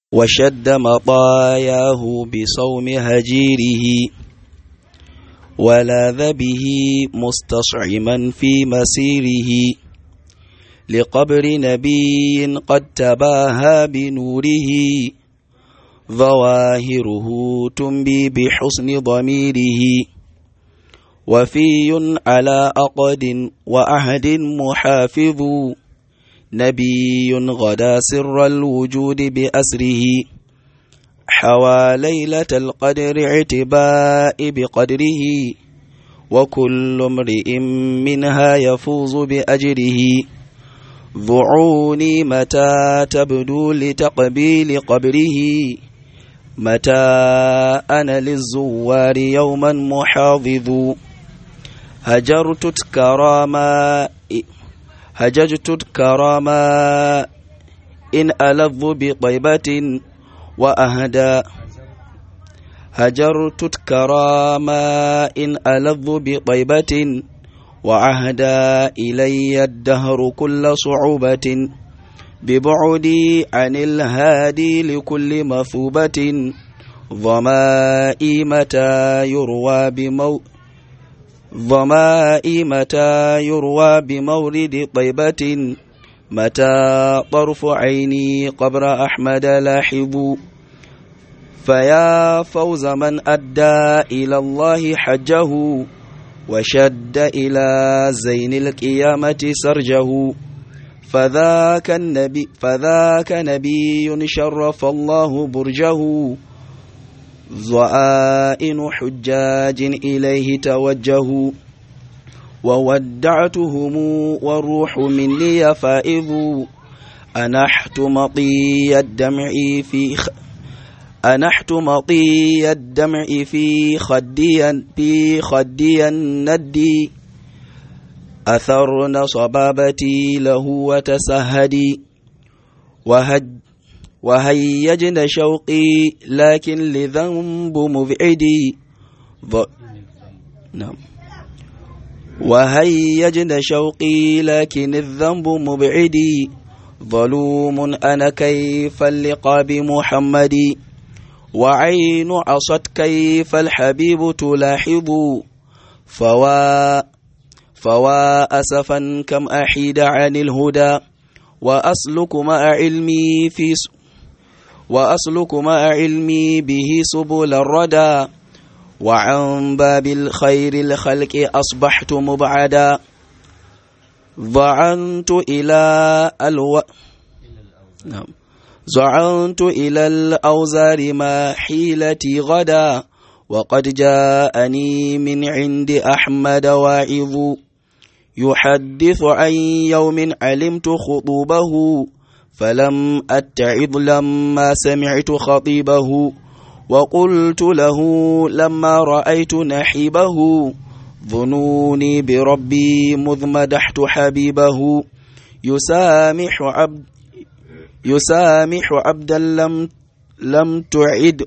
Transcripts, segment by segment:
وشد مطاياه بصوم هجيره ولاذ به مستصعما في مسيره لقبر نبي قد تباهى بنوره ظواهره تنبي بحسن ضميره وفي على أقد وأهد محافظ نبي غدا سر الوجود بأسره حوى ليلة القدر اعتباء بقدره وكل امرئ منها يفوز بأجره ضعوني متى تبدو لتقبيل قبره متى أنا للزوار يوما محافظ هجرت كراما هججت كراما إن ألظ بطيبة وأهدى هجرت كراما إن ألظ بطيبة وعهدى إلي الدهر كل صعوبة ببعدي عن الهادي لكل مثوبة ظمائي متى يروى بمو ظمائي متى يروى بمورد طيبة متى طرف عيني قبر أحمد لاحظ فيا فوز من أدى إلى الله حجه وشد إلى زين القيامة سرجه فذاك النبي فذاك نبي شرف الله برجه ظآئن حجاج إليه توجهوا وودعتهم والروح مني فائض أنحت مطي الدمع في خ... أنحت مطي الدمع في خدي في خدي الندي أثرن صبابتي له وتسهدي وهج وهيجن شوقي لكن لذنب مبعدي ض... نعم وهيجن شوقي لكن الذنب مبعدي ظلوم أنا كيف اللقى بمحمد وعين عصت كيف الحبيب تلاحظ فوا فوا أسفا كم أحيد عن الهدى وأسلك مع علمي في س... وأسلك مع علمي به سبل الردى وعن باب الخير الخلق أصبحت مبعدا ضعنت إلى الو نعم زعنت إلى الأوزار ما حيلتي غدا وقد جاءني من عند أحمد واعظ يحدث عن يوم علمت خطوبه فلم أتعظ لما سمعت خطيبه وقلت له لما رأيت نحيبه ظنوني بربي مذ مدحت حبيبه يسامح عبد يسامح عبدا لم لم تعد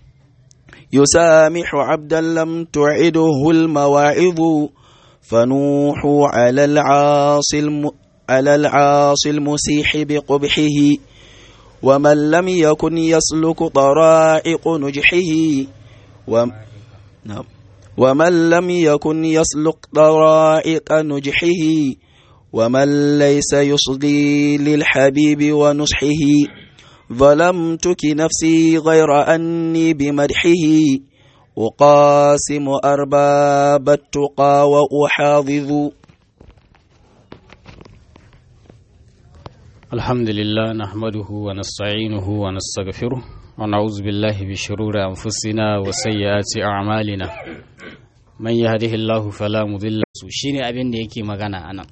يسامح عبدا لم تعده المواعظ فنوح على العاصي الم على العاصي المسيح بقبحه ومن لم يكن يسلك طرائق نجحه و... نعم ومن لم يكن يسلك طرائق نجحه ومن ليس يصلي للحبيب ونصحه ظلمتك نفسي غير أني بمدحه أقاسم أرباب التقى وأحاضذ الحمد لله نحمده ونستعينه ونستغفره ونعوذ بالله بشرور أنفسنا وسيئات أعمالنا من يهده الله فلا مضل له shine abin da yake magana anan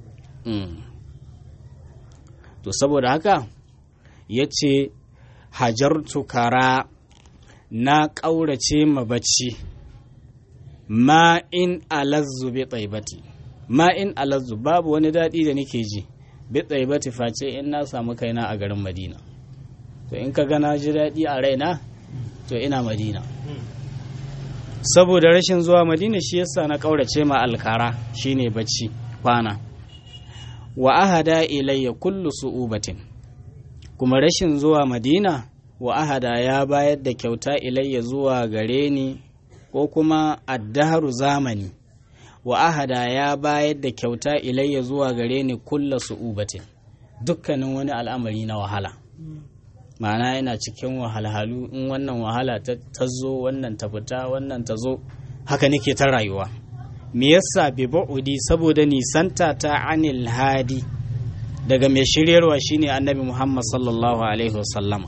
to saboda haka yace hajartu kara na ƙaurace ma bacci ma in alazzu bi tsaibati ma in alazzu babu wani daɗi da nake ji bi tsaibati face in na samu kaina a garin madina to in ka gana ji daɗi a raina to ina madina saboda rashin zuwa madina shi yasa na ƙaurace ma alkara shine bacci kwana wa ahada ilayya kullu su'ubatin kuma rashin zuwa madina wa ahada ya bayar da kyauta ilayya zuwa gare ni ko kuma addaharu zamani wa ahada ya bayar da kyauta ilayya zuwa gare ni kulla su'ubatin dukkanin wani al'amari na wahala ma'ana yana cikin wahalhalu in wannan wahala ta zo wannan ta fita wannan ta zo haka nake ta rayuwa me yasa bi ba'udi saboda nisanta ta anil hadi daga mai shiryarwa shine annabi Muhammad sallallahu alaihi wasallama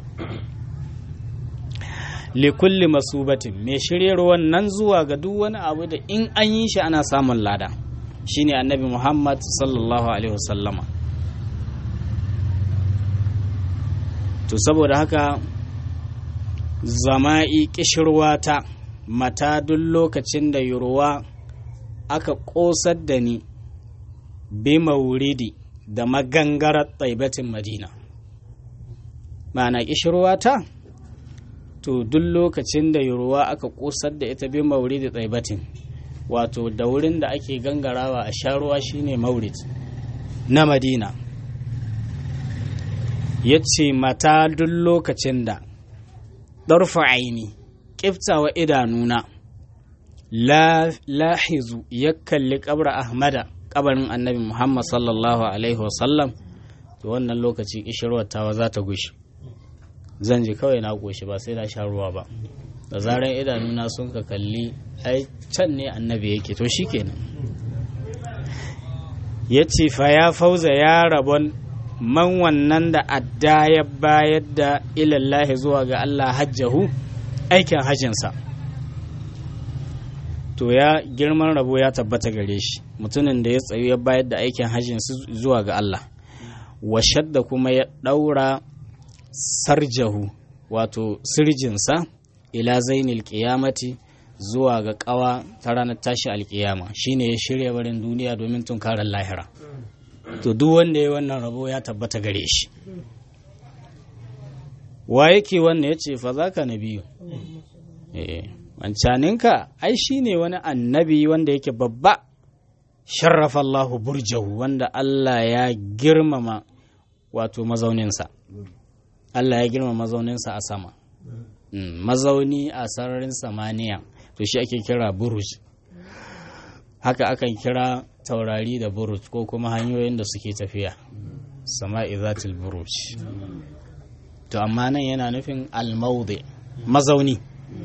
likulli masubatin mai shiryarwa nan zuwa ga duk wani abu da in an yi shi ana samun lada shine annabi Muhammad sallallahu alaihi wasallama to saboda haka zama'i kishirwata mata duk lokacin da yurwa aka ƙosar da ni bi mauridi da magangarar tsaibatin madina ma'ana ƙishirwata to duk lokacin da yurwa aka ƙosar da ita bi mauridi tsaibatin wato da wurin da ake gangarawa a sha ruwa shine maurid na madina ya ce mata duk lokacin da ɗarfa aini ƙiftawa idanuna lahizu ya kalli ƙabra ahmada ƙabarin annabi muhammad sallallahu alaihi wasallam to wannan lokaci ƙishirwar tawa za ta gushi zan ji kawai na goshi ba sai na sha ruwa ba da zarar idanuna sun ka kalli ai can ne annabi yake to shikenan ya ce fa ya fauza ya rabon man wannan da adda ya bayar da ilallahi zuwa ga Allah hajjahu aikin hajjinsa to ya girman rabo ya tabbata gare shi mutumin da ya tsayu ya bayar da aikin hajjin zuwa ga Allah washadda kuma ya ɗaura sarjahu wato sirjinsa ila zainil qiyamati zuwa ga ƙawa ta ranar tashi alƙiyama shine ya shirya barin duniya domin tunkarar lahira to duk wanda ya wannan rabo ya tabbata gare shi wa yake wannan ya ce fa za ka na biyu wancaninka ai shi ne wani annabi wanda yake babba sharrafa Allahu burjahu wanda Allah ya girmama wato mazauninsa Allah ya girmama mazauninsa a sama mazauni a sararin samaniya to shi ake kira buruj haka akan kira taurari da buruj ko kuma hanyoyin da suke tafiya sama'i zatil buruj to amma nan yana nufin almaude mazauni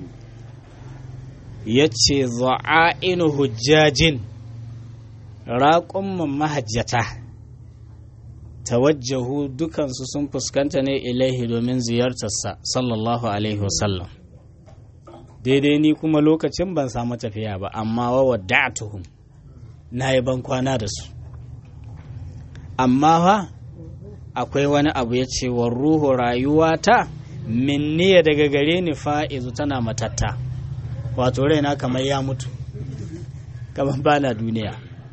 ya ce za'a'inu hujjajin raƙumman mahajjata tawajjahu dukansu sun fuskanta ne ilaihi domin ziyartarsa sallallahu alaihi wasallam daidai ni kuma lokacin ban samu tafiya ba amma wa wada'atuhum na yi ban kwana da su amma fa akwai wani abu ya ce wa ruhu rayuwata minniya daga gare ni fa'izu tana matatta wato raina kamar ya mutu kamar bana duniya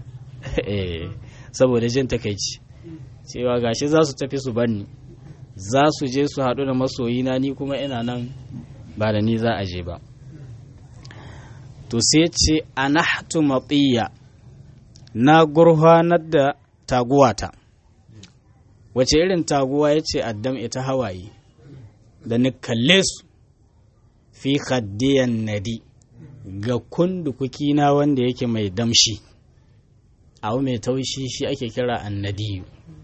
saboda jin takaici cewa gashi za su tafi su banni za su je su haɗu da masoyina ni kuma ina nan ba da ni za a je ba to sai ce anahtu matiya na gurfanar da taguwata wace irin taguwa ya ce addam ita hawaye da ni kalle su fi khaddiyan nadi ga kundukuki na wanda yake mai damshi abu mai taushi shi ake kira annadiyu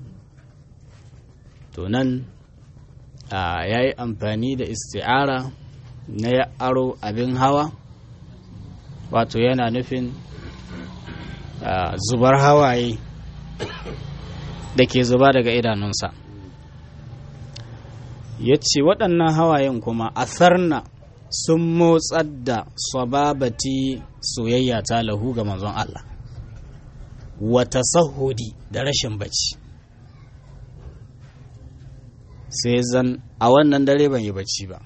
to nan ya yi amfani da isti'ara na ya aro abin hawa wato yana nufin zubar hawaye da ke zuba daga idanunsa ya ce waɗannan hawayen kuma asarna sun motsar da sababati soyayya ta lahu ga manzon Allah wata sahudi da rashin bacci sai zan a wannan dare ban yi bacci ba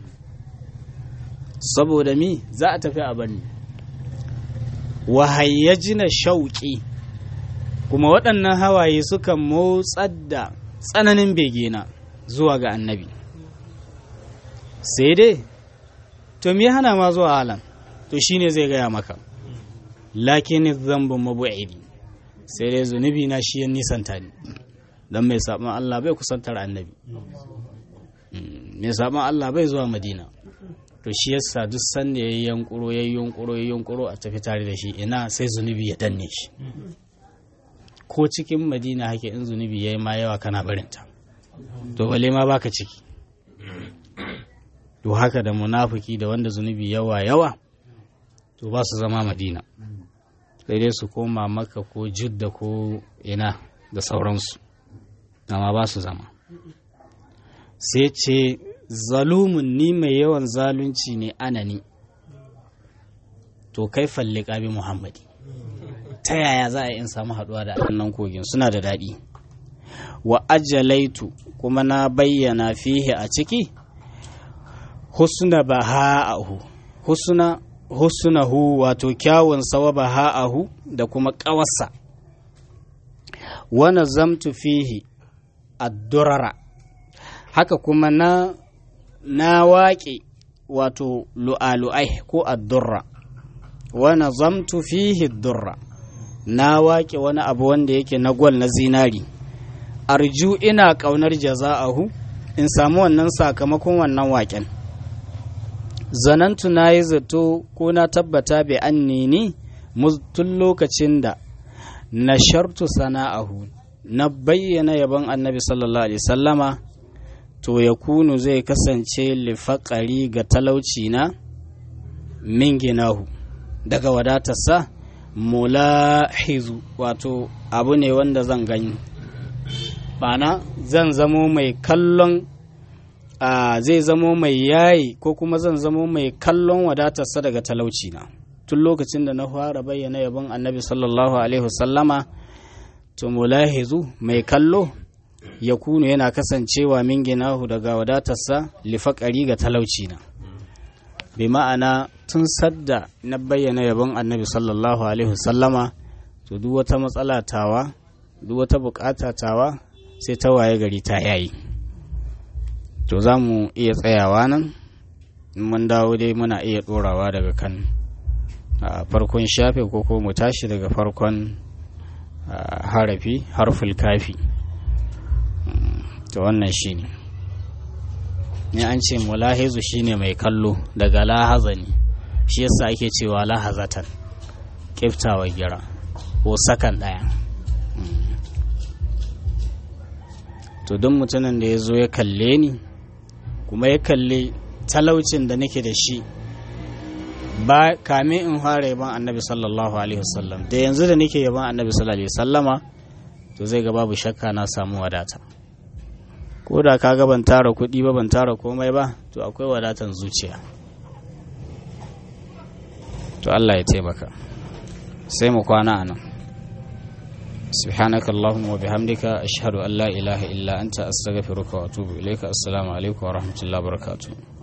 saboda mi za a tafi a bani wahayyajina shauƙi kuma waɗannan hawaye suka motsar da tsananin begena zuwa ga annabi sai dai to me hana ma zuwa halan to shine zai gaya maka lakin zambun mabu'idi sai dai zunubi na shi ya nisanta ni don mai saɓon Allah bai kusantar annabi mai saban Allah bai zuwa madina to shi yasa duk sanda ya yi yankuro ya yi yunkuro ya yi yunkuro a tafi tare da shi ina sai zunubi ya danne shi ko cikin madina hake in zunubi ya yi ma yawa kana barinta to bale ma baka ciki to haka da munafiki da wanda zunubi yawa yawa to ba su zama madina sai dai su koma maka ko judda ko ina da sauransu amma ba su zama sai ce zalumun ni mai yawan zalunci ne anani to kai falle bi muhammadi ta yaya za a in samu haduwa da annan kogin suna da daɗi wa ajalaitu kuma na bayyana fihe a ciki husna baha'ahu husna husnahu wato kyawun sawa baha'ahu da kuma ƙawarsa wa nazamtu fihi addurara haka kuma na na waƙe wato lu'alu'ai ko addurra wa nazamtu fihi durra na waƙe wani abu wanda yake na gwal na zinari arju ina ƙaunar jaza'ahu in samu wannan sakamakon wannan waƙen zanantu na yi zato ko na tabbata bai an ni tun lokacin da na shartu sana'ahu na bayyana yabon annabi sallallahu alaihi sallama to ya kunu zai kasance lifaƙari ga talauci na min ginahu daga wadatarsa mulahizu wato abu ne wanda zan gani bana zan zamo mai kallon a zai zamo mai yayi ko kuma zan zamo mai kallon wadatarsa daga talauci na tun lokacin da na fara bayyana yabon annabi sallallahu alaihi wasallama to mulahizu mai kallo ya kunu yana kasancewa min ginahu daga wadatarsa lifaƙari ga talauci na bi ma'ana tun sadda na bayyana yabon annabi sallallahu alaihi wasallama to duk wata matsala tawa duk wata bukata tawa sai ta waye gari ta yayi to za mu iya tsayawa nan mun dawo dai muna iya ɗorawa daga kan farkon shafe ko ko mu tashi daga farkon harafi harful kafi to wannan shi ne ni an ce mulahizu shine mai kallo daga lahaza ne shi yasa ake cewa lahazatan kiftawa gira ko sakan ɗaya to don mutumin da ya zo ya kalle ni kuma ya kalli talaucin da nake da shi ba kame in fara yaban annabi sallallahu alaihi wasallam da yanzu da nake yaban annabi sallallahu alaihi wasallama to zai ga babu shakka na samu wadata ko da ka ga ban tara kuɗi ba ban tara komai ba to akwai wadatan zuciya to Allah ya taimaka sai mu kwana a nan سبحانك اللهم وبحمدك أشهد أن لا إله إلا أنت أستغفرك وأتوب إليك السلام عليكم ورحمة الله وبركاته